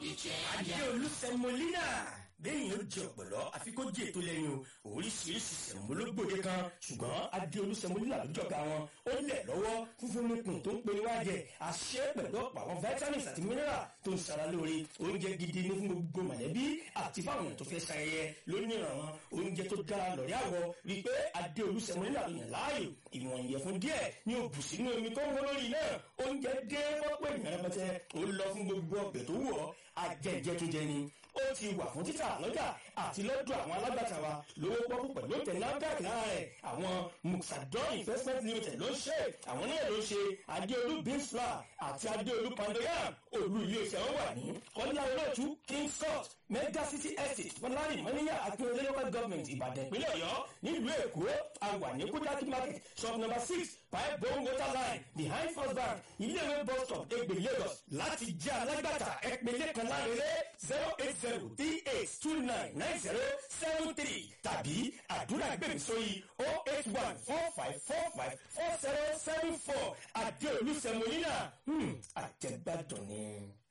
adéolú sẹmọlínà lẹ́yìn ó jẹ ọ̀pọ̀lọ́ àfi kó jẹ ètò lẹ́yìn o oríṣiríṣi sẹ̀mọ́lógbòde kan ṣùgbọ́n adéolú sẹmọlínà lójọba wọn ó lẹ̀ lọ́wọ́ fúnfún nípìn tó ń pe níwájẹ àṣẹ pẹ̀lú ọ̀pọ̀ àwọn vitamins àti mineral tó ń sara lóore oúnjẹ gidi ní fún gbogbo mọ̀lẹ́bí àti fáwọn èèyàn tó fẹ́ ṣayẹyẹ lónìí ìrànwọ́ oúnjẹ tó dára lọ́rẹ́ àwọ̀ rí pé adéolú sẹmọlínà ló yàn láàyò ìwọ̀n ìyẹ̀fun díẹ̀ ní òbù sínú omi tó ń wọ́n lórí náà oúnjẹ dé fọ́pọ̀ ènìyàn rẹpẹtẹ ó lọ fún gbogbo ọbẹ̀ tó wù ọ́ ajẹ́jẹ́ tó jẹ ni ó ti wà fún títà lọ́jà àti lọ́dọ̀ àwọn alágbàtà wa lówó pọ́kú pẹ̀lú òtẹ̀ NAFDAC lára rẹ̀ àwọn muxadon investment limited ló ń ṣe àwọn náà ló ń ṣe adéolú beans flour àti adéolú pandoyam olú iléeṣẹ́ wọn wà ní kọ́lá olóòtú king scott mega city estate fọlárin mọ́níyà akínyẹlé local government ìbàdàn ìpínlẹ̀ ọ̀yọ́ nílùú èkó àwà ní kúdákí market shop number six pipe bone water line behind first bank iléèwé bus stop egbe lagos láti jẹ́ alágbàtà ẹ̀pẹ̀lẹ̀ kan lárẹ́rẹ́ zero eight zero three eight two nine nine zero seven three tàbí àdúrà gbèmí sórí oh eight one four five four five four zero seven four àdéolú sẹmọ́nìlà àjẹgbàdùn ni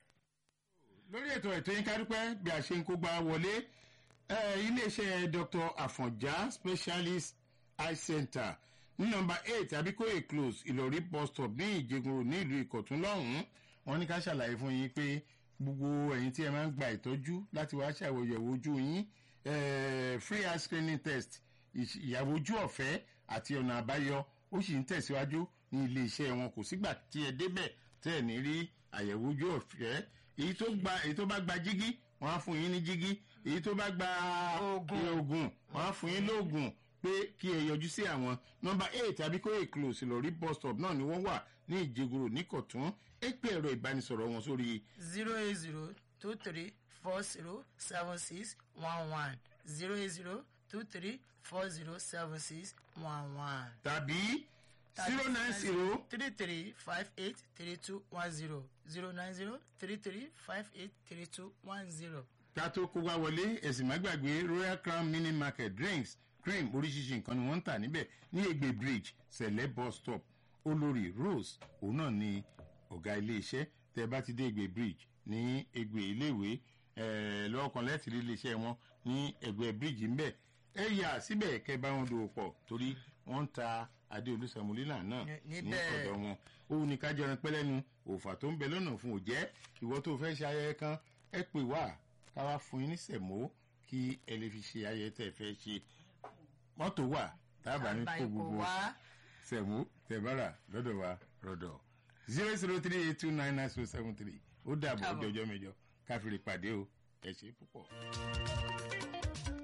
lórí ètò ètò yín kádúpẹ́ bí a ṣe ń kó gba wọlé iléeṣẹ́ dr afọ̀njá specialist eye center ní nọmba eight abikoye close ìlọrí bus stop ní ìjẹgun ní ìlú ìkọ̀tún lọ́hùn-ún wọn ní ká ṣàlàyé fún yín pé gbogbo ẹ̀yin tí ẹ máa ń gba ìtọ́jú láti wá ṣàwòyẹ̀wò ojú yín free eye screening test ìyàwó ojú ọ̀fẹ́ àti ọ̀nà àbáyọ ó sì ń tẹ̀síwájú ní iléeṣẹ́ wọn kò sígbà tí ẹ débẹ̀ tẹ́ ẹ̀ ní rí àyẹ̀wò ojú ọ̀fẹ́ èyí tó gba èyí tó bá gba jígí wọn á fún yín ní jígí èyí tó bá gba oògùn wọn á fún yín lóògùn pé kí ẹ yọjú sí àwọn nọmba eight abikoye close lórí bus stop náà ni wọ́n wà ní ìjẹgùrò nìkọ̀tún ẹ pé ẹ̀rọ ìbánisọ̀rọ̀ wọn sórí. zero eight zero two three four zero seven six one one zero eight zero two three four zero seven six one one. tàbí zero nine zero three three five eight three two one zero zero nine zero three three five eight three two one zero. ká tó kó wá wọlé ẹ̀sìn má gbàgbé royal crown mini market drinks cream oríṣiríṣi nǹkan ni wọ́n ń tà níbẹ̀ ní egbe bridge sẹ̀lẹ̀ bus stop olórí rose òun náà ni ọ̀gá iléeṣẹ́ tẹ́ bá ti dé egbe bridge ní egbe iléèwé lọ́wọ́ kan lẹ́tì rí iléeṣẹ́ wọn ní ẹgbẹ́ bridge ńbẹ̀ ẹ yà síbẹ̀ kẹ́ bá wọn dòwò pọ̀ torí wọ́n ń ta adé olùsàmúlínà náà ní ọ̀dọ̀ wọn òun ní ká jẹran pẹ́lẹ́nu òòfà tó ń bẹ lọ́nà fún òjẹ́ ìwọ tó fẹ́ ṣe ayẹyẹ kan ẹ pè wá ká wá fún yín ní sẹ̀mó kí ẹ lè fi ṣe ayẹyẹ tẹ́ ẹ fẹ́ ṣe mọ́tò wà tábà ní kó gbogbo sẹ̀mó tẹ̀bára lọ́dọ̀ wa rọ̀dọ̀ zero zero three eight two nine nine zero seven three ó dàbọ̀ ọjọ́ ọjọ́ mẹ́jọ káfíńrì pàdé o ẹ ṣe púpọ̀.